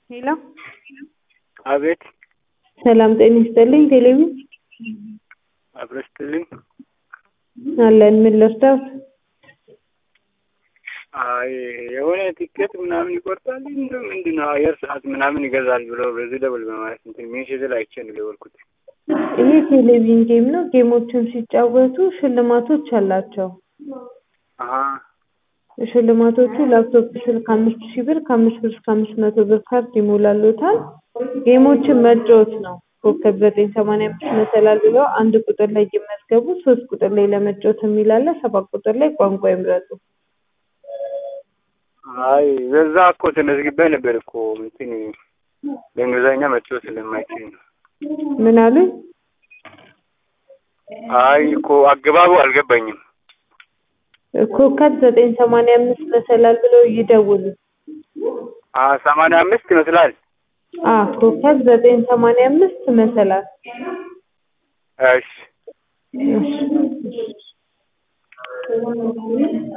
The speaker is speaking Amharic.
ሄሎ አቤት ሰላም ጤና ይስጥልኝ። ቴሌቪዥን አብረስትልኝ አለን። ምን ልርዳዎት? አይ የሆነ ቲኬት ምናምን ይቆርጣል እንደ ምንድን ነው አየር ሰዓት ምናምን ይገዛል ብሎ በዚህ ደብል በማለት እንትን ሜሴጅ ላይ አይቼ ነው የደወልኩት። ይሄ ቴሌቪዥን ጌም ነው። ጌሞችን ሲጫወቱ ሽልማቶች አላቸው። አሀ ሽልማቶቹ ላፕቶፕ ስልክ አምስት ሺህ ብር ከአምስት ብር እስከ አምስት መቶ ብር ካርድ ይሞላሉታል። ጌሞችን መጫወት ነው። ኮከብ ዘጠኝ ሰማንያ አምስት መሰላል ብለው አንድ ቁጥር ላይ ይመዝገቡ። ሶስት ቁጥር ላይ ለመጫወት የሚል አለ። ሰባት ቁጥር ላይ ቋንቋ ይምረጡ። አይ በዛ እኮ ተመዝግቤ ነበር እኮ እንትን በእንግሊዝኛ መጫወት ስለማይችል ነው። ምን አሉኝ? አይ እኮ አገባቡ አልገባኝም። ኮከብ ዘጠኝ ሰማንያ አምስት መሰላል ብለው ይደውሉ። አ ሰማንያ አምስት ይመስላል። አ ኮከብ ዘጠኝ ሰማንያ አምስት መሰላል። እሺ እሺ